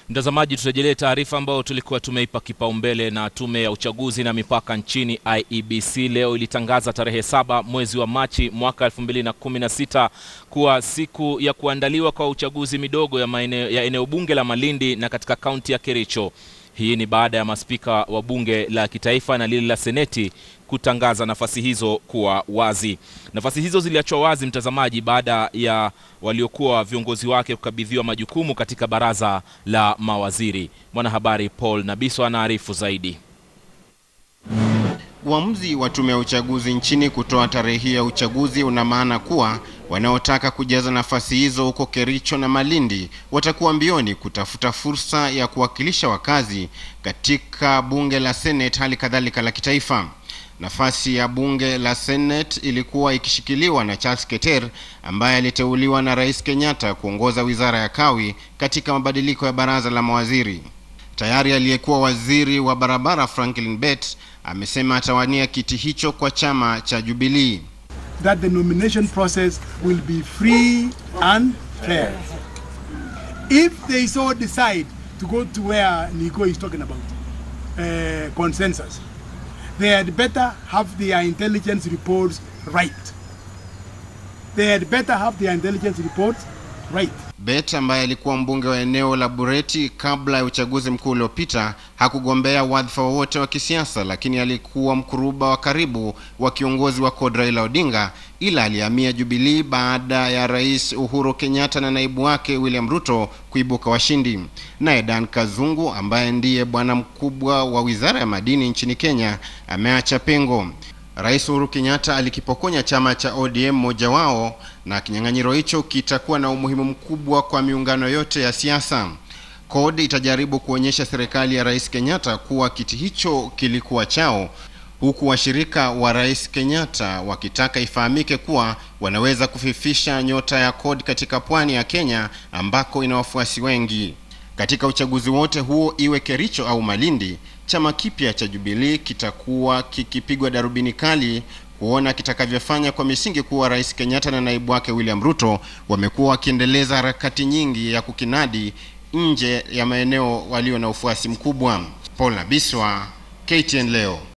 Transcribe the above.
Mtazamaji, turejelee taarifa ambayo tulikuwa tumeipa kipaumbele. Na tume ya uchaguzi na mipaka nchini IEBC leo ilitangaza tarehe saba mwezi wa Machi mwaka 2016 kuwa siku ya kuandaliwa kwa uchaguzi midogo ya maeneo ya eneo bunge la Malindi na katika kaunti ya Kericho. Hii ni baada ya maspika wa bunge la kitaifa na lile la seneti kutangaza nafasi hizo kuwa wazi. Nafasi hizo ziliachwa wazi, mtazamaji, baada ya waliokuwa viongozi wake kukabidhiwa majukumu katika baraza la mawaziri. Mwanahabari Paul Nabiso anaarifu zaidi. Uamuzi wa tume ya uchaguzi nchini kutoa tarehe hii ya uchaguzi una maana kuwa wanaotaka kujaza nafasi hizo huko Kericho na Malindi watakuwa mbioni kutafuta fursa ya kuwakilisha wakazi katika bunge la Senate, hali kadhalika la kitaifa. Nafasi ya bunge la Senate ilikuwa ikishikiliwa na Charles Keter ambaye aliteuliwa na Rais Kenyatta kuongoza wizara ya kawi katika mabadiliko ya baraza la mawaziri. Tayari aliyekuwa waziri wa barabara Franklin Bet amesema atawania kiti hicho kwa chama cha Jubilee. that the nomination process will be free and fair. If they so decide to go to where Nico is talking about, uh, consensus, they had better have their intelligence reports right. They had better have their intelligence reports right. Bet ambaye alikuwa mbunge wa eneo la Bureti kabla ya uchaguzi mkuu uliopita hakugombea wadhifa wowote wa kisiasa, lakini alikuwa mkuruba wa karibu wa kiongozi wa CORD Raila Odinga, ila alihamia Jubilee baada ya Rais Uhuru Kenyatta na naibu wake William Ruto kuibuka washindi. Naye Dan Kazungu ambaye ndiye bwana mkubwa wa wizara ya madini nchini Kenya ameacha pengo. Rais Uhuru Kenyatta alikipokonya chama cha ODM mmoja wao, na kinyang'anyiro hicho kitakuwa na umuhimu mkubwa kwa miungano yote ya siasa. CORD itajaribu kuonyesha serikali ya Rais Kenyatta kuwa kiti hicho kilikuwa chao, huku washirika wa Rais Kenyatta wakitaka ifahamike kuwa wanaweza kufifisha nyota ya CORD katika pwani ya Kenya ambako ina wafuasi wengi. Katika uchaguzi wote huo, iwe Kericho au Malindi, chama kipya cha Jubilee kitakuwa kikipigwa darubini kali kuona kitakavyofanya kwa misingi kuwa Rais Kenyatta na naibu wake William Ruto wamekuwa wakiendeleza harakati nyingi ya kukinadi nje ya maeneo walio na ufuasi mkubwa. Paul Nabiswa, KTN leo.